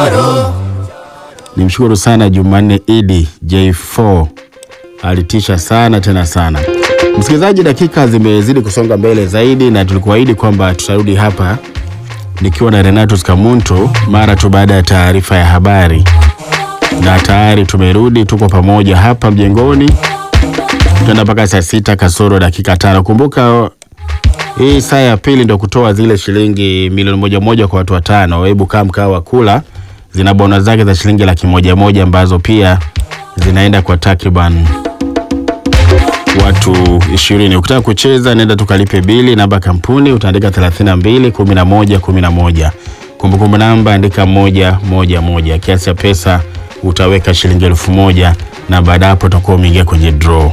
Nimshukuru sana Jumanne Idi J4 alitisha sana tena sana. Msikilizaji, dakika zimezidi kusonga mbele zaidi, na tulikuahidi kwamba tutarudi hapa nikiwa na Renatus Kamuntu mara tu baada ya taarifa ya habari, na tayari tumerudi, tuko pamoja hapa mjengoni, tutaenda mpaka saa sita kasoro dakika tano. Kumbuka hii saa ya pili ndio kutoa zile shilingi milioni moja moja kwa watu watano. Hebu kaa mkaa wa kula, zina bona zake za shilingi laki moja moja ambazo pia zinaenda kwa takriban watu ishirini. Ukitaka kucheza nenda tukalipe bili, namba kampuni utaandika 32 11 11. Kumbukumbu namba andika moja moja moja. Kiasi cha pesa utaweka shilingi elfu moja na baada ya hapo utakuwa umeingia kwenye draw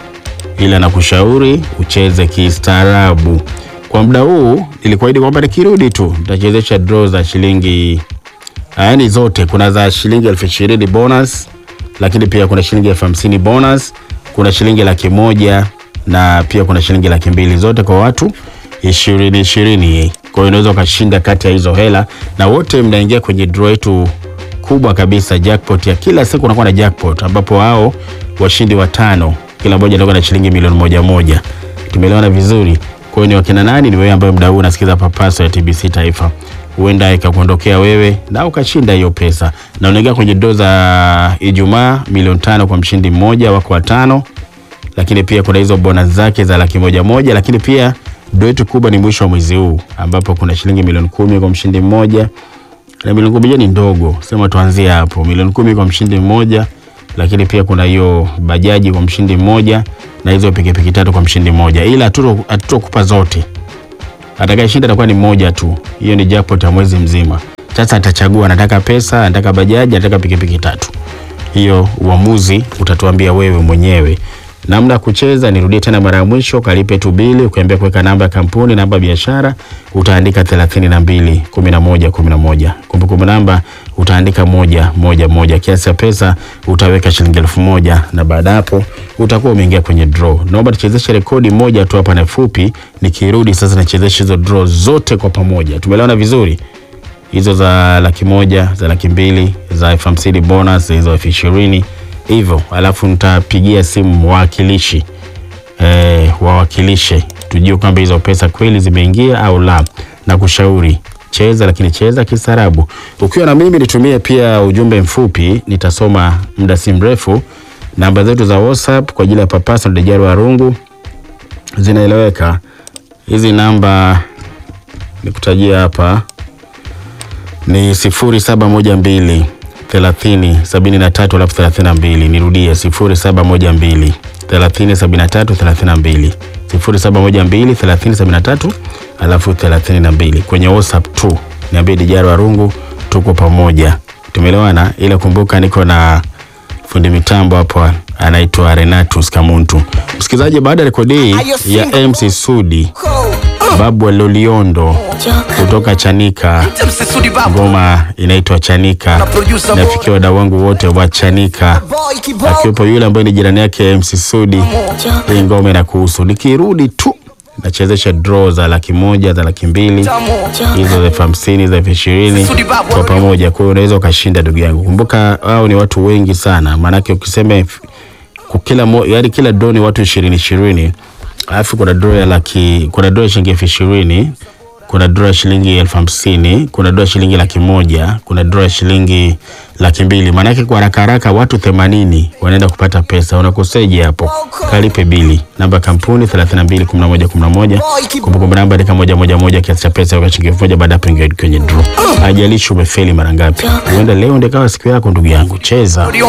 ila nakushauri ucheze kistaarabu. Kwa muda huu nilikuahidi kwamba nikirudi tu nitachezesha draw za shilingi yaani zote. Kuna za shilingi elfu ishirini bonus, lakini pia kuna shilingi elfu hamsini bonus, kuna shilingi laki moja na pia kuna shilingi laki mbili zote kwa watu ishirini ishirini. Kwa hiyo unaweza ukashinda kati ya hizo hela, na wote mnaingia kwenye draw yetu kubwa kabisa, jackpot ya kila siku. Unakuwa na jackpot ambapo hao washindi watano kila mmoja atakuwa na shilingi milioni moja moja. Tumeelewana vizuri? Kwa hiyo ni wakina nani? Ni wewe ambaye muda huu unasikiza Papaso ya TBC Taifa, huenda ikakuondokea wewe na ukashinda hiyo pesa, na unaingia kwenye doo za Ijumaa milioni tano kwa mshindi mmoja wako watano, lakini pia kuna hizo bonus zake za laki moja moja, lakini pia doo yetu kubwa ni mwisho wa mwezi huu ambapo kuna shilingi milioni kumi kwa mshindi mmoja na milioni kumi ni ndogo, sema tuanzie hapo, milioni kumi kwa mshindi mmoja lakini pia kuna hiyo bajaji kwa mshindi mmoja na hizo pikipiki tatu kwa mshindi mmoja, ila hatutokupa zote. Atakayeshinda atakuwa ni mmoja tu. Hiyo ni jackpot ya mwezi mzima. Sasa atachagua anataka pesa, anataka bajaji, anataka pikipiki tatu. Hiyo uamuzi utatuambia wewe mwenyewe. Namna ya kucheza, nirudie tena mara ya mwisho, kalipe tu bili, ukiambia kuweka namba ya kampuni, namba ya biashara, utaandika 32 11 11. Kumbukumbu namba utaandika moja moja moja. Kiasi cha pesa utaweka shilingi elfu moja na baada hapo utakuwa umeingia kwenye draw. Naomba tuchezeshe rekodi moja tu hapa na fupi, nikirudi sasa nachezesha hizo draw zote kwa pamoja. Tumeelewana vizuri? Hizo za laki moja, za laki mbili, za elfu hamsini bonus, hizo elfu ishirini hivyo, alafu nitapigia simu wawakilishi eh, wawakilishe tujue kwamba hizo pesa kweli zimeingia au la, na kushauri cheza, lakini cheza kistaarabu. Ukiwa na mimi nitumie pia ujumbe mfupi, nitasoma muda si mrefu. Namba zetu za WhatsApp kwa ajili ya Papaso Dejari wa Rungu zinaeleweka. Hizi namba nikutajia hapa ni sifuri saba moja mbili thelathini sabini na tatu alafu thelathini na mbili. Nirudie sifuri saba moja mbili thelathini sabini na tatu thelathini na mbili sifuri saba moja mbili thelathini sabini na tatu alafu thelathini na mbili. Kwenye WhatsApp tu niambie Dijaro Warungu, tuko pamoja, tumeelewana. Ila kumbuka niko na fundi mitambo hapo anaitwa Renatus Kamuntu. Msikilizaji, baada ya rekodi ya MC Sudi Babu wa Loliondo kutoka Chanika, ngoma inaitwa Chanika. Nafikia wadau wangu wote wa Chanika, akiwepo yule ambaye ni jirani yake MC Sudi. Hii ngoma inakuhusu. Nikirudi tu nachezesha draw za laki moja za laki mbili hizo za elfu hamsini za elfu ishirini kwa pamoja. Kwa hiyo unaweza ukashinda, ndugu yangu. Kumbuka hao ni watu wengi sana, maanake ukisema kila yaani kila draw ni watu ishirini ishirini alafu kuna draw ya laki, kuna draw ya shilingi elfu ishirini kuna draw ya shilingi elfu hamsini kuna draw ya shilingi laki moja kuna draw ya shilingi laki mbili Maanake kwa haraka haraka watu themanini wanaenda kupata pesa. Unakoseje hapo? Kalipe bili. Namba kampuni 321111 kumbukumbu namba andika moja moja moja, kiasi cha pesa weka shilingi elfu moja baada ya kuingia kwenye draw. Hajalishi umefeli mara ngapi, huenda leo ndio kawa siku yako, ndugu yangu, cheza.